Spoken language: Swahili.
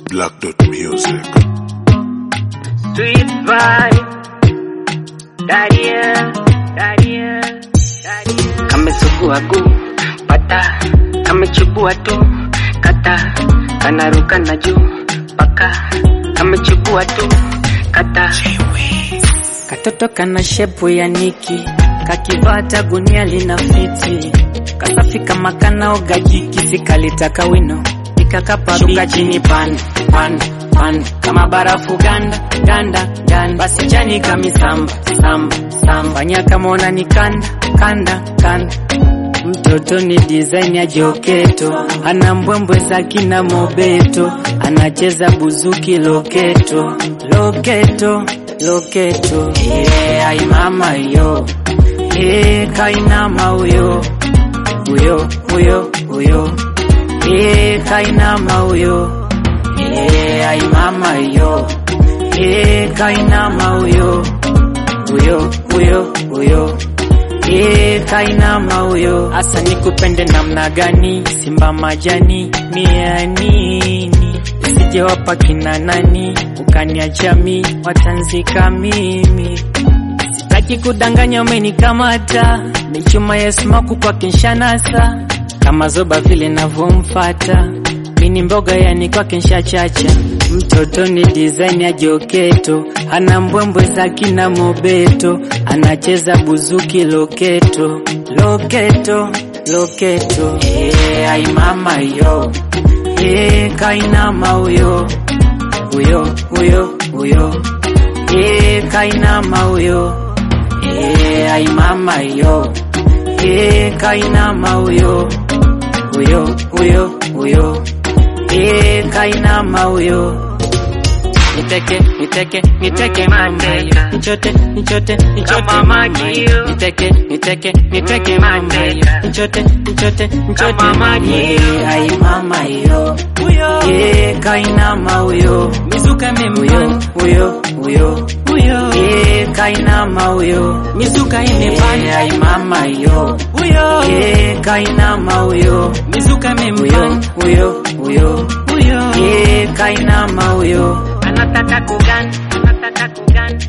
Black Dot Music. Sweet vibe. Daria, daria, daria. Kamesugua gu, pata, kamechubua tu, kata, kanaruka na juu, paka, kamechubua tu, kata. Katoto kana shepu ya Niki, kakivata gunia lina fiti, kasafi kama kanaoga jiki, sikalitaka wino, ikakaparuka chini pan pan pan, kama barafu ganda ganda ganda, basi chani kamisamba samba samba, nyakamona ni kanda kanda kanda Mtoto ni design ya joketo, ana mbwembwe za kina mobeto, anacheza buzuki loketo loketo loketo. Yeah, ai mama yo, yeah, kainama uyo uyo uyo uyo, yeah, kainama uyo, yeah, ai mama yo, yeah, kainama uyo uyo uyo uyo Eh, kainama huyo asa nikupende namna gani simba majani mia nini usije wapa kina nani ukaniacha mi watanzika mimi sitaki kudanganya umenikamata michuma ya smaku kwa kinshanasa kama zoba vile navyomfata mini mboga yani kwa kinshachacha mtoto ni design ya joketo ana mbwembwe za kina mobeto anacheza buzuki loketo loketo loketo yeah, ai mama yo yeah, kainama uyo uyo uyo uyo yeah, kainama uyo yeah, ai mama yo yeah, kainama uyo uyo uyo uyo yeah, kainama uyo Niteke, niteke, niteke mama yo. Nichote, nichote, nichote Kama mama maji yo. yo. Niteke, niteke, niteke mama yo. Nichote, nichote, nichote Kama mama maji yo. yo. Ai mama yo. Uyo, Yeah, kainama uyo. mizuka Uyo, mempan, uyo, uyo. uyo, Yeah, kainama uyo. mizuka Yeah, imepanda, ai mama yo. uyo, Yeah, kainama uyo. mizuka Uyo, mempan, uyo, uyo. uyo, Yeah, kainama uyo. anataka kugan, anataka kugan,